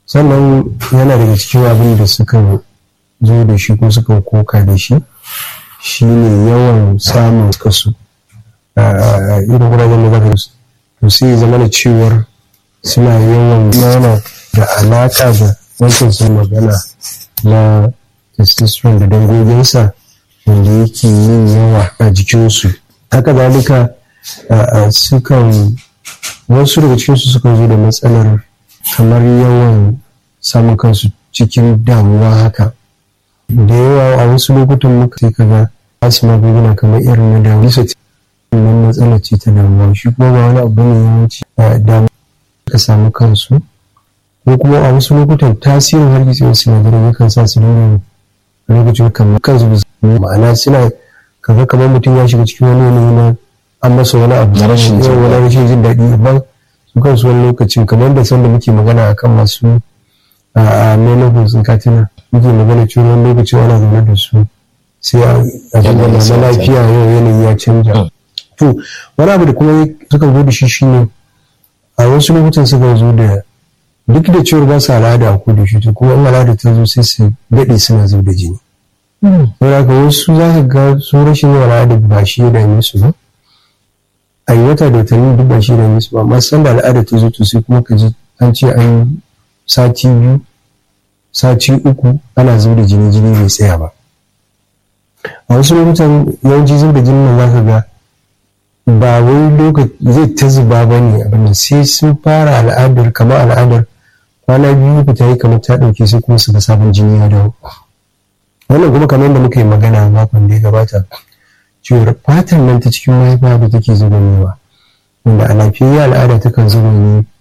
sannan yana daga cikin abin da suka zo da shi ko suka koka da shi shine yawan samun kasu a irin wuraren da zaka to sai zama da cewar suna yawan yana da alaka da wancan sun magana na testosterone da dangoginsa wanda yake yin yawa a jikinsu haka zalika sukan wasu daga cikinsu sukan zo da matsalar kamar yawan samun kansu cikin damuwa haka da yawa a wasu lokutan muka sai kaga wasu magunguna kamar irin na damuwa bisa nan matsalar ce ta damuwa shi kuma ba wani abu ne yawanci damuwa ka samu kansu ko kuma a wasu lokutan tasirin hargitsewar sinadarai yakan sa su dinga lokacin kamar kansu ma'ana suna kaga kamar mutum ya shiga cikin wani yanayi na an masa wani abu Na rashin jin wani rashin jin daɗi amma su kansu wani lokacin kamar da sanda muke magana akan masu a menopause katina muke magana cewa wani lokacin ana zaune da su sai a dinga na lafiya yau yanayi ya canja to wani abu da kuma suka zo da shi shine a wasu lokutan suka zo da duk da cewar ba su al'ada a da shi to kuma in al'ada ta zo sai su daɗe suna zub da jini saboda haka wasu za ka ga su rashin yin al'ada ba shi ya dame su ba a yi wata da watanni duk ba shi ya dame su ba amma sanda al'ada ta zo to sai kuma ka ji an ce an sati biyu sati uku ana zub da jini jini bai tsaya ba a wasu lokutan yawanci zub da jini nan za ka ga ba wai lokaci zai ta zuba ba ne abin sai sun fara al'adar kamar al'adar kwana biyu ku ta yi kamar ta ɗauke sai kuma su ga sabon jini ya dawo wannan kuma kamar da muka yi magana makon da ya gabata cewar fatan nan ta cikin mahaifa da take zubanewa wanda a lafiyayya al'ada takan zuba ne